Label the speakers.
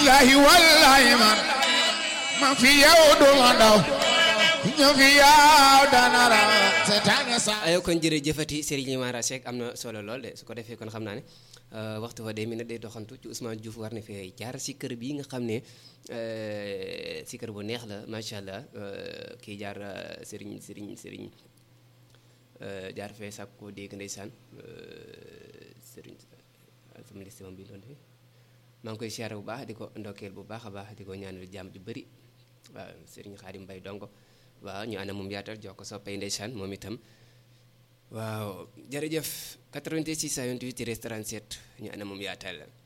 Speaker 1: billahi wallahi man ma fi yow du ma ndaw ñu fi yow dana raw seetaane sa
Speaker 2: ayo kon jërëjëfati Serigne Mara Seck am na solo lool de su ko defee kon xam naa ne waxtu fa day mi ne day doxantu ci Ousmane Diouf war na fee jaar si kër bii nga xam ne si kër bu neex la macha allah kii jaar Serigne Serigne Serigne jaar fee sàkk koo dégg ndeysaan Serigne sama liste moom bi doon defee maa ngi koy siyaare bu baax di ko ndokkeel bu baax a baax di ko ñaanal jàmm ju bëri waaw Serigne Khadim Mbaye dongo waaw ñu ànd moom yaatal jox ko soppay ndeysaan moom itam waaw jërëjëf 88 628 37 ñu ànd moom yaatal